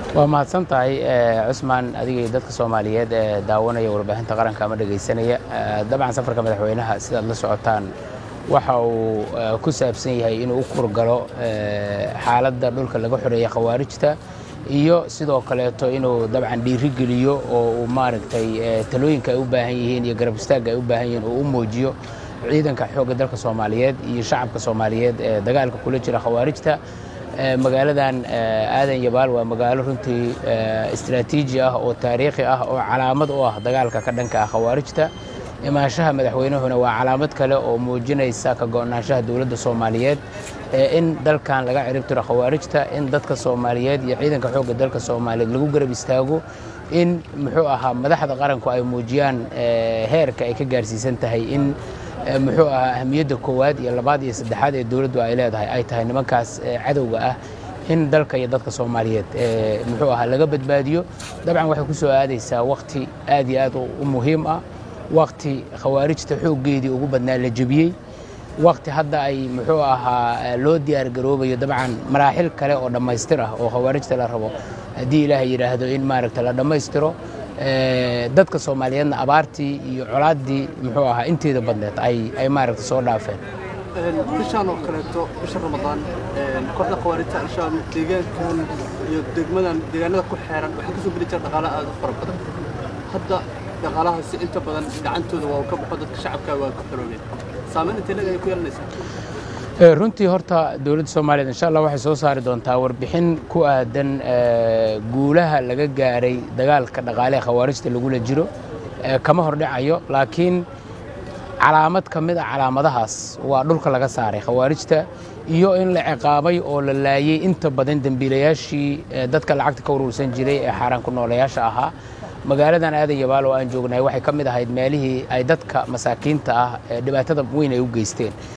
waa mahadsan tahay cusmaan adiga iyo dadka soomaaliyeed ee daawanaya warbaahinta qaranka ama dhegaysanaya dabcan safarka madaxweynaha sidaad la socotaan waxa uu ku saabsan yahay inuu u kurgalo xaaladda dhulka laga xoreeya khawaarijta iyo sidoo kaleeto inuu dabcan dhiirigeliyo oo uu maaragtay talooyinka ay u baahan yihiin iyo garab istaagga ay u baahan yihiin uu u muujiyo ciidanka xoogga dalka soomaaliyeed iyo shacabka soomaaliyeed ee dagaalka kula jira khawaarijta magaaladan aadan yabaal waa magaalo runtii istraatiiji ah oo taariikhi ah oo calaamad u ah dagaalka ka dhanka ah khawaarijta imaanshaha madaxweynahuna waa calaamad kale oo muujinaysa ka go'naanshaha dowladda soomaaliyeed in dalkan laga ciribtiro khawaarijta in dadka soomaaliyeed iyo ciidanka xoogga dalka soomaaliyeed lagu garab istaago in muxuu ahaa madaxda qaranku ay muujiyaan heerka ay ka gaarsiisan tahay in muxuu ahaa ahamiyadda koowaad iyo labaad iyo saddexaad ee dowladdu ay leedahay ay tahay nimankaas cadowga ah in dalka iyo dadka soomaaliyeed muxuu ahaa laga badbaadiyo dabcan waxay ku soo aadaysaa wakhti aad iyo aad u muhiim ah wakhti khawaarijta xooggeedii ugu badnaa la jebiyey wakhti hadda ay muxuu ahaa loo diyaar garoobayo dabcan maraaxil kale oo dhammaystir ah oo khawaarijta la rabo haddii ilaahay yidhaahdo in maaragta la dhammaystiro dadka soomaaliyeedna abaartii iyo colaaddii muxuu ahaa inteeda badneed ay ay maaragta soo dhaafeen bishaan oo kaleeto bisha ramadaan kooxda khawaarijta al-shabaab deegaankan iyo degmadan deegaanada ku xeeran waxay kasoo geli jira dhaqaale aad u fara badan hadda dhaqaalahaasi inta badan gacantooda waa ka baxo dadka shacabka waa ka xoroobeen saameyn intee leg ay ku yeelanaysaa runtii horta dowladda soomaaliyeed insha allah waxay soo saari doontaa warbixin ku aadan guulaha laga gaaray dagaalka dhaqaalehe khawaarijta lagula jiro kama hordhacayo laakiin calaamad ka mid a calaamadahaas waa dhulka laga saaray khawaarijta iyo in la ciqaabay oo la laayey inta badan dembiilayaashii dadka lacagta ka urursan jiray ee xaaraan ku noolayaasha ahaa magaaladan aadan yabaal oo aan joognahay waxay ka mid ahayd meelihii ay dadka masaakiinta ah dhibaatada weyn ay u geysteen